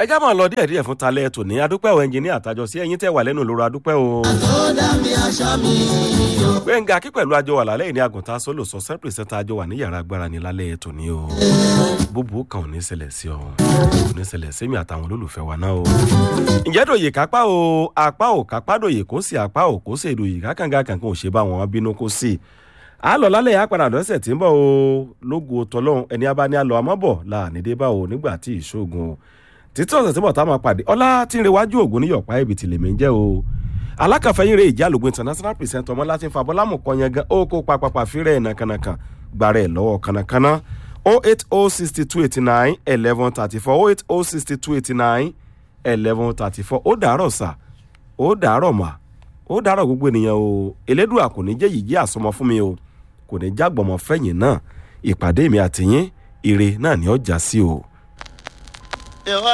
ẹ já máa lọ díẹ̀ díẹ̀ fún talẹ́ tòní adúpẹ́ o ẹnjìníà àtàjọ sí ẹ̀yin tẹ́ wà lẹ́nu lóru adúpẹ́ o. gbẹ̀ngà kí pẹ̀lú àjọ wà lálẹ́ yìí ní àgùntàn sólò sọ sẹ́pìrìsẹ́ta àjọ wà ní yàrá agbára ní lálẹ́ tòní o. búbu kan ò ní ṣẹlẹ̀ sí ọ ò ní ṣẹlẹ̀ sí mi àtàwọn olólùfẹ́ wa náà o. ǹjẹ́ dòye kápá o apá ò kápá dòye kó sì apá ò kó sì dòye kákàǹgà kankan ò ṣe bá wọn bínú kó sì a lọ lálẹ́ yà padà lọ́sẹ̀ tí ń bọ̀ o lógo tọlọ́hún ẹni abá ní alọ́ àmọ́bọ̀ láàní dé bá o nígbà tí ìṣògùn o títí ọ̀sẹ̀ tí bọ̀ tá a máa pàdé ọlá tí ń rewájú ògùn ní yọ̀pá ibi tìlẹ̀ mi ń jẹ́ o alákàfẹ́yìn rẹ̀ ìjà lògùn international present ọmọ láti fa bọ́lámù kan yẹn gan ó kó papapa fírẹ̀ nàkànàkàn gbàrẹ̀ lọ́wọ́ kànàkànà o eight o sixty two eighty nine eleven thirty four o eight o sixty two eighty nine eleven thirty four ó dàárọ̀ sà ó dàárọ̀ mà ó dàárọ̀ gbogbo ènìyàn o elédùà kò ní jẹ́ yìí jẹ́ àsọmọ fún mi o kò ní jágbọ̀mọ̀ fẹ̀yìn náà ìpàdé mi àtìyín ire náà ni ó já sí o.